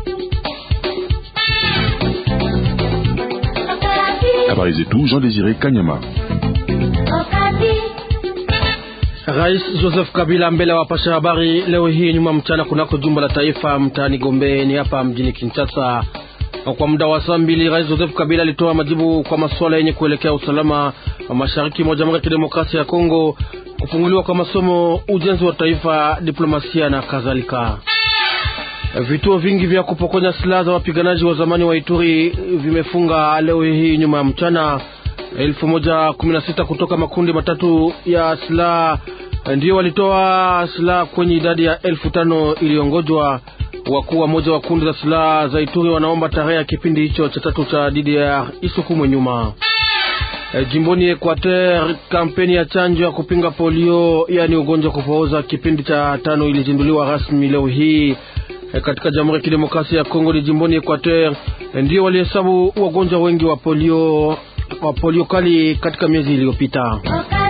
Habari zetu Jean Désiré Kanyama. Rais Joseph Kabila mbele ya wapasha habari leo hii nyuma mchana kunako jumba la taifa mtaani Gombe ni hapa mjini Kinshasa. Kwa muda wa saa mbili, Rais Joseph Kabila alitoa majibu kwa masuala yenye kuelekea usalama wa mashariki mwa Jamhuri ya Kidemokrasia ya Kongo, kufunguliwa kwa masomo, ujenzi wa taifa, diplomasia na kadhalika. Vituo vingi vya kupokonya silaha za wapiganaji wa zamani wa Ituri vimefunga leo hii nyuma ya mchana. elfu moja kumi na sita kutoka makundi matatu ya silaha ndio walitoa silaha kwenye idadi ya elfu tano iliyongojwa. Wakuu wa moja wa kundi za silaha za Ituri wanaomba tarehe ya kipindi hicho cha tatu cha DDR isukumwe nyuma. E, jimboni Equateur, kampeni ya chanjo ya kupinga polio, yaani ugonjwa kupooza, kipindi cha tano ilizinduliwa rasmi leo hii e, katika Jamhuri ya Kidemokrasia ya Kongo. Ni jimboni Equateur e, ndio walihesabu wagonjwa wengi wa polio wa polio kali katika miezi iliyopita.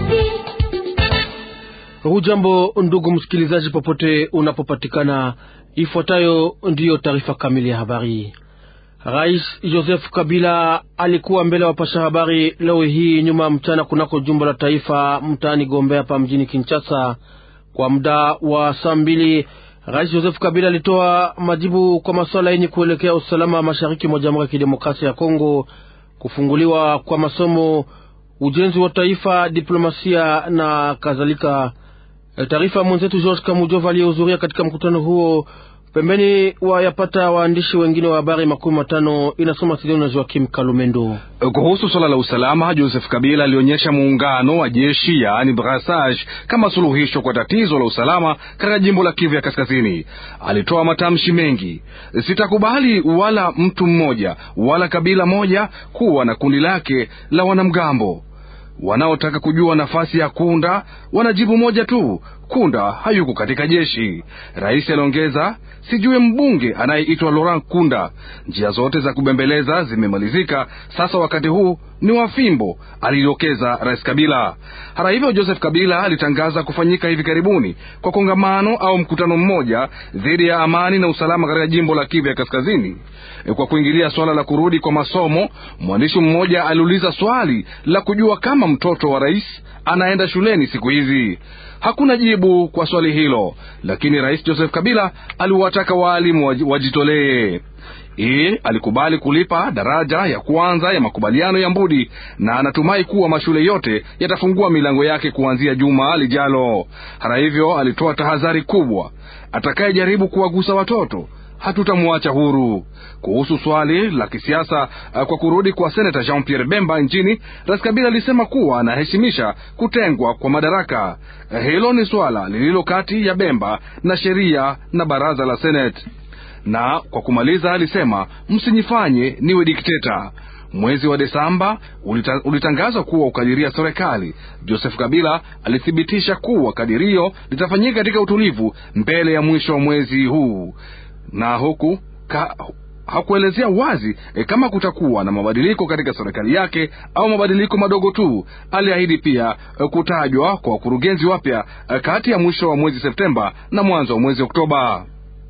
Hujambo ndugu msikilizaji, popote unapopatikana, ifuatayo ndiyo taarifa kamili ya habari. Rais Joseph Kabila alikuwa mbele ya wapasha habari leo hii nyuma mchana kunako jumba la taifa mtaani Gombe hapa mjini Kinshasa. Kwa muda wa saa mbili, Rais Joseph Kabila alitoa majibu kwa masuala yenye kuelekea usalama mashariki mwa Jamhuri ya Kidemokrasia ya Kongo, kufunguliwa kwa masomo, ujenzi wa taifa, diplomasia na kadhalika. Taarifa mwenzetu George Kamujova aliyehudhuria katika mkutano huo pembeni wayapata waandishi wengine wa habari makumi matano. Inasoma Sidoni na Joakim Kalumendo. Kuhusu swala la usalama, Joseph Kabila alionyesha muungano wa jeshi yaani brassage kama suluhisho kwa tatizo la usalama katika jimbo la Kivu ya Kaskazini. Alitoa matamshi mengi: sitakubali wala mtu mmoja wala kabila moja kuwa na kundi lake la wanamgambo. Wanaotaka kujua nafasi ya Kunda wanajibu moja tu, Kunda hayuko katika jeshi. Rais aliongeza, sijue mbunge anayeitwa Laurent Kunda. Njia zote za kubembeleza zimemalizika, sasa wakati huu ni wa fimbo, alidokeza Rais Kabila. Hata hivyo, Joseph Kabila alitangaza kufanyika hivi karibuni kwa kongamano au mkutano mmoja dhidi ya amani na usalama katika jimbo la Kivu ya Kaskazini. Kwa kuingilia swala la kurudi kwa masomo, mwandishi mmoja aliuliza swali la kujua kama mtoto wa rais anaenda shuleni siku hizi. Hakuna jibu kwa swali hilo, lakini Rais Joseph Kabila aliwataka waalimu wajitolee. Yeye alikubali kulipa daraja ya kwanza ya makubaliano ya Mbudi na anatumai kuwa mashule yote yatafungua milango yake kuanzia juma lijalo. Hata hivyo, alitoa tahadhari kubwa: atakayejaribu kuwagusa watoto hatutamwacha huru. Kuhusu swali la kisiasa kwa kurudi kwa senata Jean Pierre Bemba nchini, Rais Kabila alisema kuwa anaheshimisha kutengwa kwa madaraka. Hilo ni swala lililo kati ya Bemba na sheria na baraza la Senate. Na kwa kumaliza, alisema msinyifanye niwe dikteta. Mwezi wa Desemba ulita, ulitangazwa kuwa ukadiria serikali. Joseph Kabila alithibitisha kuwa kadirio litafanyika katika utulivu mbele ya mwisho wa mwezi huu na huku ka, hakuelezea wazi e, kama kutakuwa na mabadiliko katika serikali yake au mabadiliko madogo tu. Aliahidi pia e, kutajwa kwa wakurugenzi wapya e, kati ya mwisho wa mwezi Septemba na mwanzo wa mwezi Oktoba.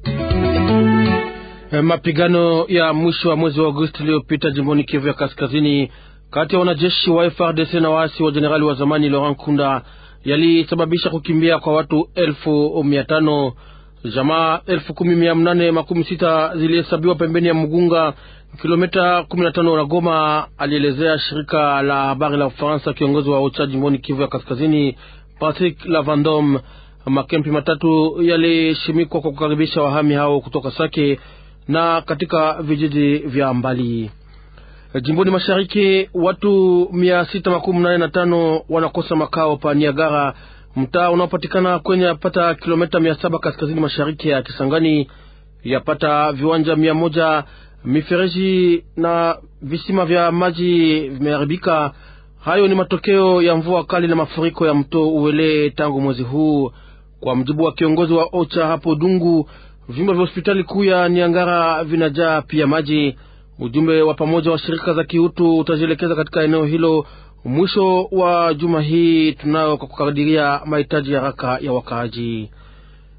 E, mapigano ya mwisho wa mwezi wa Agosti iliyopita jimboni Kivu ya Kaskazini kati ya wanajeshi wa FRDC na waasi wa jenerali wa zamani Laurent Kunda yalisababisha kukimbia kwa watu elfu mia tano. Jamaa elfu kumi mia mnane makumi sita zilihesabiwa pembeni ya Mugunga, kilomita kumi na tano na Goma, alielezea shirika la habari la Ufaransa kiongozi wa OCHA jimboni Kivu ya Kaskazini, Patrick Lavandom. Makempi matatu yalishimikwa kwa kukaribisha wahami hao kutoka Sake na katika vijiji vya mbali. Jimboni mashariki, watu mia sita makumi nane na tano wanakosa makao pa Niagara mtaa unaopatikana kwenye yapata kilomita mia saba kaskazini mashariki ya Kisangani. Yapata viwanja mia moja mifereji na visima vya maji vimeharibika. Hayo ni matokeo ya mvua kali na mafuriko ya mto Uele tangu mwezi huu, kwa mjibu wa kiongozi wa OCHA hapo Dungu. Vyumba vya hospitali kuu ya Niangara vinajaa pia maji. Ujumbe wa pamoja wa shirika za kiutu utajielekeza katika eneo hilo mwisho wa juma hii tunayo kwa kukadiria mahitaji ya haraka ya wakaaji.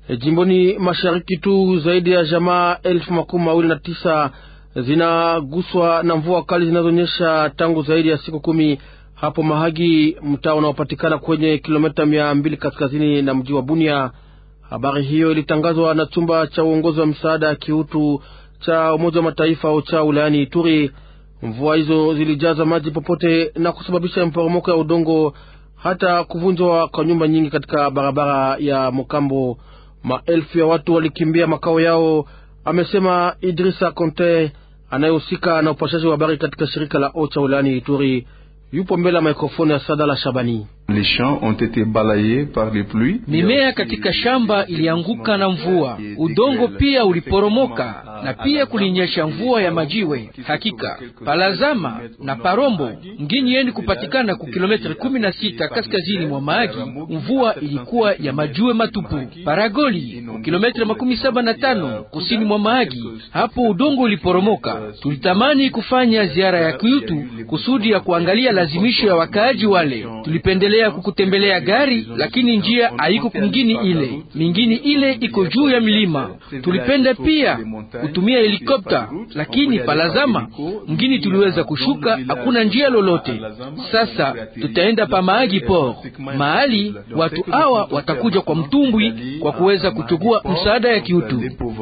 E, jimboni mashariki tu zaidi ya jamaa elfu makumi mawili na tisa zinaguswa na mvua kali zinazonyesha tangu zaidi ya siku kumi hapo Mahagi, mtaa unaopatikana kwenye kilomita mia mbili kaskazini na mji wa Bunia. Habari hiyo ilitangazwa na chumba cha uongozi wa msaada ya kiutu cha Umoja wa Mataifa OCHA wilayani Ituri. Mvua hizo zilijaza maji popote na kusababisha mporomoko ya udongo hata kuvunjwa kwa nyumba nyingi katika barabara ya Mokambo. Maelfu ya watu walikimbia makao yao, amesema Idrisa Conte anayehusika na upashaji wa habari katika shirika la OCHA wilayani Ituri. Yupo mbele ya mikrofoni ya Sadala Shabani. Les champs ont été balayés par les pluies. Mimea katika shamba ilianguka na mvua, udongo pia uliporomoka na pia kulinyesha mvua ya majiwe. Hakika Palazama na Parombo mgini yeni kupatikana ku kilometri kumi na sita kaskazini mwa Mahagi, mvua ilikuwa ya majiwe matupu. Paragoli ku kilometri makumi saba na tano kusini mwa Mahagi, hapo udongo uliporomoka. Tulitamani kufanya ziara ya kiutu kusudi ya kuangalia lazimisho ya wakaaji wale. Tulipendelea ya kukutembelea gari lakini njia haiko kumgini ile mingini ile iko juu ya milima. Tulipenda pia kutumia helikopta lakini palazama mgini tuliweza kushuka, hakuna njia lolote. Sasa tutaenda pa Mahagi Port, mahali watu hawa watakuja kwa mtumbwi kwa kuweza kuchukua msaada ya kiutu.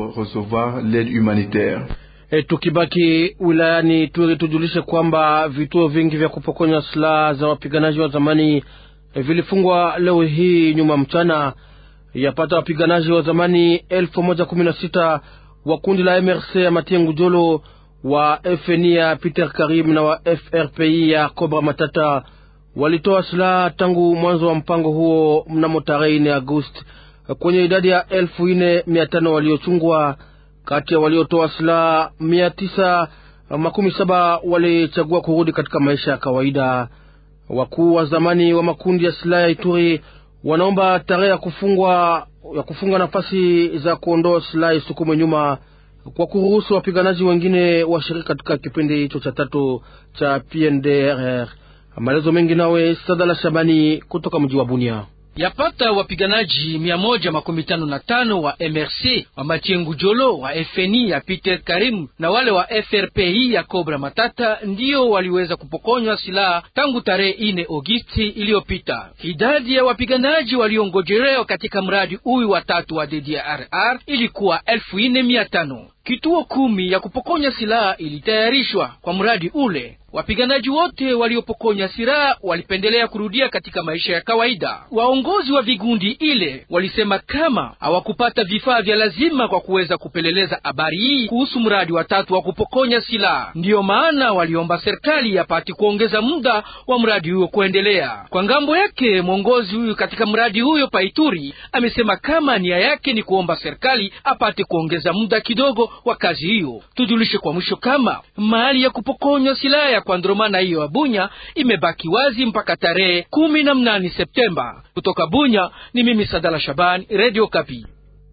E, tukibaki wilayani Turi tujulishe kwamba vituo vingi vya kupokonya silaha za wapiganaji wa zamani e, vilifungwa leo hii nyuma mchana. Yapata wapiganaji wa zamani elfu moja kumi na sita wa kundi la MRC ya Matiengu Jolo wa FNI ya Peter Karim na wa FRPI ya Cobra Matata walitoa silaha tangu mwanzo wa mpango huo mnamo tarehe nne Agosti kwenye idadi ya elfu nne mia tano waliochungwa kati ya waliotoa silaha mia tisa makumi saba walichagua kurudi katika maisha ya kawaida. Wakuu wa zamani wa makundi ya silaha ya Ituri wanaomba tarehe ya kufungwa ya kufunga nafasi za kuondoa silaha isukumwe nyuma kwa kuruhusu wapiganaji wengine washiriki katika kipindi hicho cha tatu cha PNDRR. Maelezo mengi nawe Sadala Shabani kutoka mji wa Bunia. Yapata wapiganaji mia moja makumi tano na tano wa MRC wa Matiengu Jolo wa FNI ya Peter Karim na wale wa FRPI ya Cobra Matata ndiyo waliweza kupokonywa silaha tangu tarehe ine Agosti iliyopita. Idadi ya wapiganaji waliongojelewa katika mradi huyu wa tatu wa DDRR ilikuwa elfu ine mia tano. Kituo kumi ya kupokonya silaha ilitayarishwa kwa mradi ule. Wapiganaji wote waliopokonya silaha walipendelea kurudia katika maisha ya kawaida. Waongozi wa vigundi ile walisema kama hawakupata vifaa vya lazima kwa kuweza kupeleleza habari hii kuhusu mradi wa tatu wa kupokonya silaha. Ndiyo maana waliomba serikali yapati kuongeza muda wa mradi huyo kuendelea. Kwa ngambo yake, mwongozi huyu katika mradi huyo Paituri amesema kama nia yake ni kuomba serikali apate kuongeza muda kidogo wa kazi hiyo. Tujulishe kwa mwisho kama mahali ya kupokonywa silaha ya kuandromana hiyo ya Bunya imebaki wazi mpaka tarehe kumi na mnane Septemba. Kutoka Bunya ni mimi Sadala Shabani, Radio Kapi.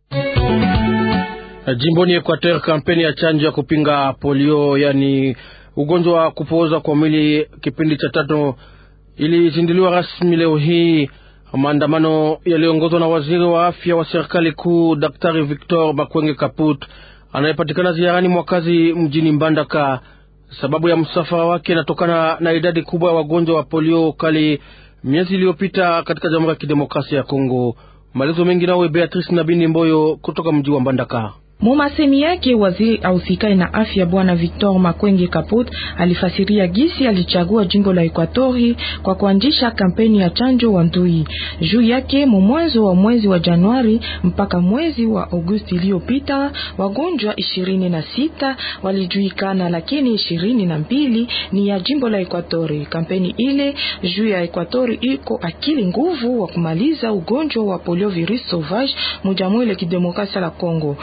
Jimboni Equateur, kampeni ya chanjo ya kupinga polio, yani ugonjwa wa kupooza kwa mwili, kipindi cha tatu ilizinduliwa rasmi leo hii. Maandamano yaliyoongozwa na waziri wa afya wa serikali kuu Daktari Victor Bakwenge Kaput anayepatikana ziarani mwakazi mjini Mbandaka. Sababu ya msafara wake inatokana na idadi kubwa ya wagonjwa wa polio kali miezi iliyopita katika Jamhuri ya Kidemokrasia ya Kongo. Maelezo mengi nawe Beatrice Nabini Mboyo kutoka mji wa Mbandaka. Mumasemi yake waziri ausikai na afya bwana Victor Makwenge Kaput alifasiria gisi alichagua jimbo la Ekwatori kwa kuanzisha kampeni ya chanjo wa ndui. Juu yake mwanzo wa mwezi wa Januari mpaka mwezi wa Agosti iliyopita wagonjwa ishirini na sita walijuikana, lakini ishirini na mbili ni ya jimbo la Ekwatori. Kampeni ile juu ya Ekwatori iko akili nguvu wa kumaliza ugonjwa wa poliovirus sauvage mujamhuri ya kidemokrasia la Kongo. Kazi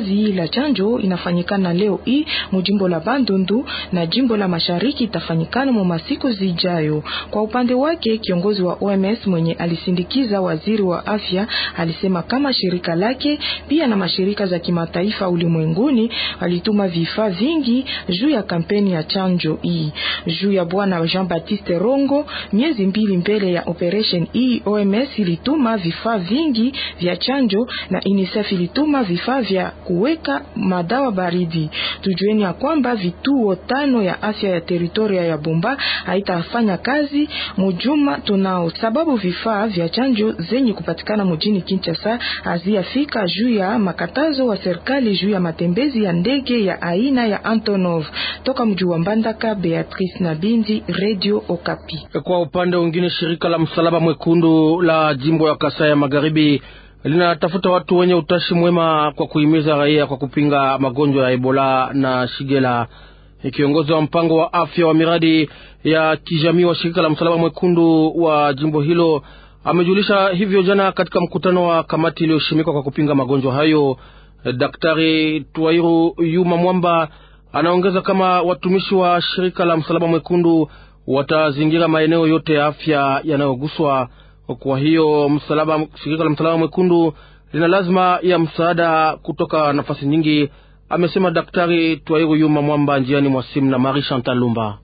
kazi la chanjo inafanyikana leo hii mujimbo la Bandundu na jimbo la Mashariki itafanyikana mu masiku zijayo. Kwa upande wake, kiongozi wa OMS mwenye alisindikiza waziri wa afya alisema kama shirika lake pia na mashirika za kimataifa ulimwenguni walituma vifaa vingi juu ya kampeni ya chanjo hii. Juu ya bwana Jean Baptiste Rongo, miezi mbili mbele ya operation hii, OMS ilituma vifaa vingi vya chanjo na UNICEF ilituma vifaa vya kuweka madawa baridi. Tujueni ya kwamba vituo tano ya afya ya teritoria ya Bumba haitafanya kazi mujuma tunao, sababu vifaa vya chanjo zenye kupatikana mujini Kinshasa haziafika juu ya makatazo wa serikali juu ya matembezi ya ndege ya aina ya Antonov. Toka mji wa Mbandaka, Beatrice Nabindi, Radio Okapi. Kwa upande mwingine, shirika la Msalaba Mwekundu la jimbo ya Kasai ya Magharibi linatafuta watu wenye utashi mwema kwa kuhimiza raia kwa kupinga magonjwa ya Ebola na Shigela. Kiongozi wa mpango wa afya wa miradi ya kijamii wa shirika la Msalaba Mwekundu wa jimbo hilo amejulisha hivyo jana katika mkutano wa kamati iliyoshimikwa kwa kupinga magonjwa hayo. Daktari Twairu Yuma Mwamba anaongeza kama watumishi wa shirika la Msalaba Mwekundu watazingira maeneo yote ya afya yanayoguswa. Kwa hiyo msalaba, shirika la Msalaba Mwekundu lina lazima ya msaada kutoka nafasi nyingi, amesema Daktari Twairu Yuma Mwamba njiani mwa simu na Marie Chantal Lumba.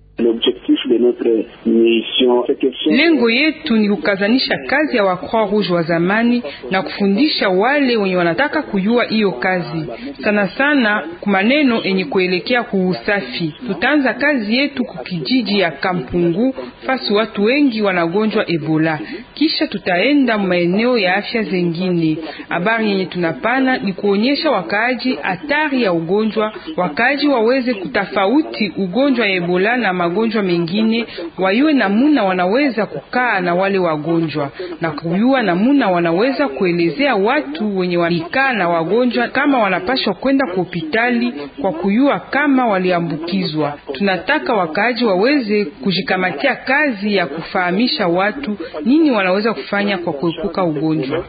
Lengo yetu ni kukazanisha kazi ya wa Croix Rouge wa zamani na kufundisha wale wenye wanataka kujua hiyo kazi, sana sana kumaneno enye kuelekea kuusafi. Tutaanza kazi yetu kukijiji ya Kampungu fasi watu wengi wanagonjwa Ebola, kisha tutaenda maeneo ya afya zengine. Habari yenye tunapana ni kuonyesha wakaaji hatari ya ugonjwa, wakaaji waweze kutafauti ugonjwa ya Ebola na magonjwa mengine, wayue namuna wanaweza kukaa na wale wagonjwa na kuyua namuna wanaweza kuelezea watu wenye walikaa na wagonjwa kama wanapashwa kwenda kwa hospitali kwa kuyua kama waliambukizwa. Tunataka wakaaji waweze kujikamatia kazi ya kufahamisha watu nini wanaweza kufanya kwa kuepuka ugonjwa.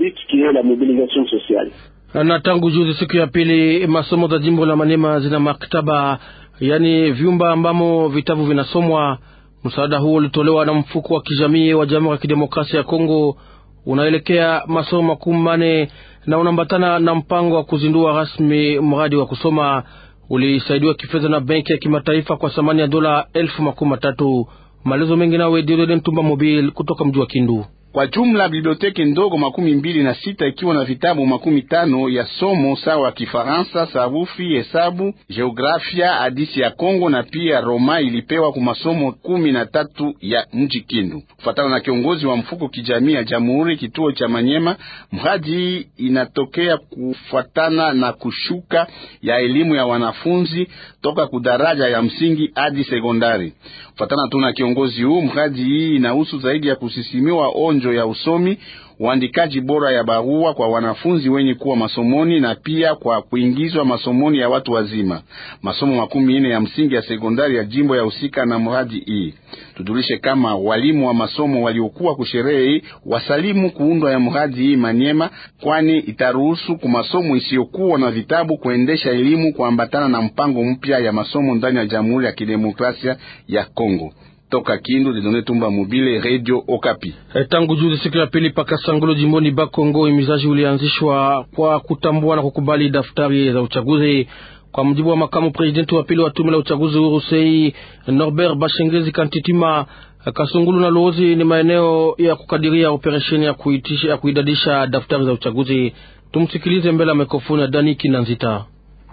Na tangu juzi, siku ya pili, masomo za jimbo la Manema zina maktaba, yaani vyumba ambamo vitabu vinasomwa. Msaada huo ulitolewa na mfuko wa kijamii wa Jamhuri ya Kidemokrasia ya Kongo, unaelekea masomo makumi mane na unaambatana na mpango wa kuzindua rasmi mradi wa kusoma. Ulisaidiwa kifedha na benki ya kimataifa kwa thamani ya dola elfu makumi matatu. Maelezo mengi nawe Diodede Ntumba Mobile kutoka mji wa Kindu. Kwa jumla biblioteki ndogo makumi mbili na sita ikiwa na vitabu makumi tano ya somo sawa Kifaransa, sarufi, hesabu, geografia, hadisi ya Kongo na pia Roma ilipewa kwa masomo kumi na tatu ya mji Kindu. Kufatana na kiongozi wa mfuko kijamii ya Jamhuri kituo cha Manyema, mradi hii inatokea kufuatana na kushuka ya elimu ya wanafunzi toka kudaraja ya msingi hadi sekondari. Kufatana tu na kiongozi huu, mradi hii inahusu zaidi ya kusisimiwa onjo ya usomi, uandikaji bora ya barua kwa wanafunzi wenye kuwa masomoni na pia kwa kuingizwa masomoni ya watu wazima. Masomo makumi ine ya msingi ya sekondari ya jimbo ya husika na mradi hii. Tujulishe kama walimu wa masomo waliokuwa kusherehe hii wasalimu kuundwa ya mradi hii Manyema, kwani itaruhusu ku masomo isiyokuwa na vitabu kuendesha elimu kuambatana na mpango mpya ya masomo ndani ya Jamhuri ya Kidemokrasia ya Kongo. Toka Kindu, Didone Tumba Mobile, Radio Okapi. Tangu juzi siku ya pili paka Sangulo jimboni Bakongo, imizaji ulianzishwa kwa kutambua na kukubali daftari za uchaguzi. Kwa mujibu wa makamu presidenti wa pili wa tume la uchaguzi huru sei Norbert Bashengezi Kantitima, Kasungulu na Luozi ni maeneo ya kukadiria operesheni ya kuitisha, ya kuidadisha daftari za uchaguzi. Tumsikilize mbele ya mikrofoni ya Dani Kinanzita.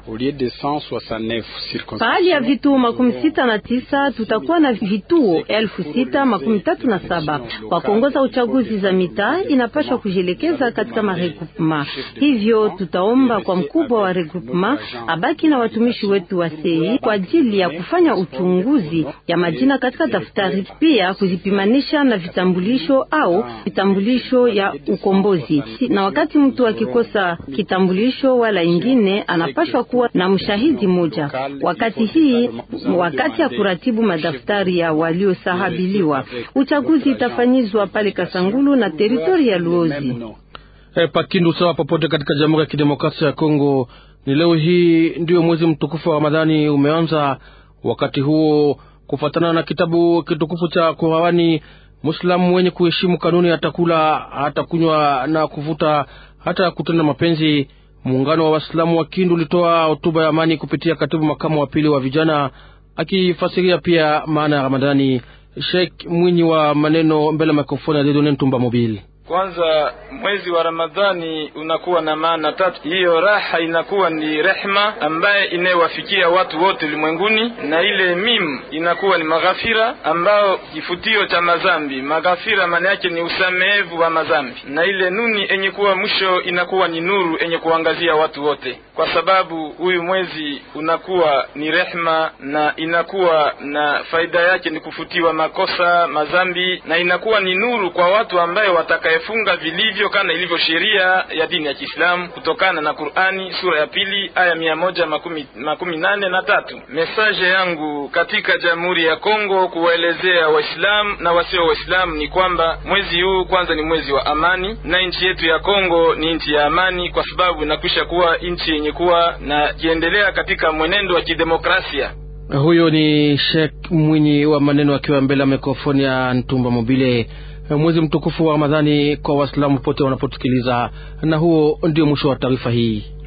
Pahali ya vituo makumi sita na tisa tutakuwa na vituo elfu sita makumi tatu na saba kwa kuongoza uchaguzi za mitaa inapashwa kujielekeza katika maregroupema. Hivyo tutaomba kwa mkubwa wa regroupema abaki na watumishi wetu wa sei kwa ajili ya kufanya uchunguzi ya majina katika daftari, pia kuzipimanisha na vitambulisho au vitambulisho ya ukombozi. Na wakati mtu akikosa kitambulisho wala ingine, anapashwa kuwa na mshahidi moja. Wakati hii wakati ya kuratibu madaftari ya waliosahabiliwa, uchaguzi itafanyizwa pale Kasangulu na teritori ya Luozi. E, pakindu sawa popote katika Jamhuri ya Kidemokrasia ya Kongo. Ni leo hii ndiyo mwezi mtukufu wa Ramadhani umeanza. Wakati huo, kufuatana na kitabu kitukufu cha Qurani, Muislamu mwenye kuheshimu kanuni atakula, hatakunywa na kuvuta, hata kutenda mapenzi. Muungano wa Waislamu wa Kindu ulitoa hotuba ya amani kupitia katibu makamu wa pili wa vijana, akifasiria pia maana ya Ramadhani. Sheikh Mwinyi wa maneno mbele ya mikrofoni ya Dedone Ntumba Mobile. Kwanza, mwezi wa Ramadhani unakuwa na maana tatu. Hiyo raha inakuwa ni rehma ambaye inayewafikia watu wote ulimwenguni, na ile mim inakuwa ni maghafira ambao kifutio cha mazambi. Maghafira maana yake ni usamehevu wa mazambi, na ile nuni enye kuwa mwisho inakuwa ni nuru enye kuangazia watu wote, kwa sababu huyu mwezi unakuwa ni rehma na inakuwa na faida yake ni kufutiwa makosa mazambi, na inakuwa ni nuru kwa watu ambaye watakaye funga vilivyo kana ilivyo sheria ya dini ya Kiislamu kutokana na Qur'ani sura ya pili aya mia moja makumi, makumi nane na tatu. Mesaje yangu katika Jamhuri ya Kongo kuwaelezea Waislamu na wasio Waislamu ni kwamba mwezi huu kwanza ni mwezi wa amani, na nchi yetu ya Kongo ni nchi ya amani, kwa sababu inakwisha kuwa nchi yenye kuwa na kiendelea katika mwenendo wa kidemokrasia. Huyo ni Sheikh Mwinyi wa maneno akiwa mbele ya mikrofoni ya Ntumba Mobile. Mwezi mtukufu wa Ramadhani kwa Waislamu pote wanaposikiliza, na huo ndio mwisho wa taarifa hii.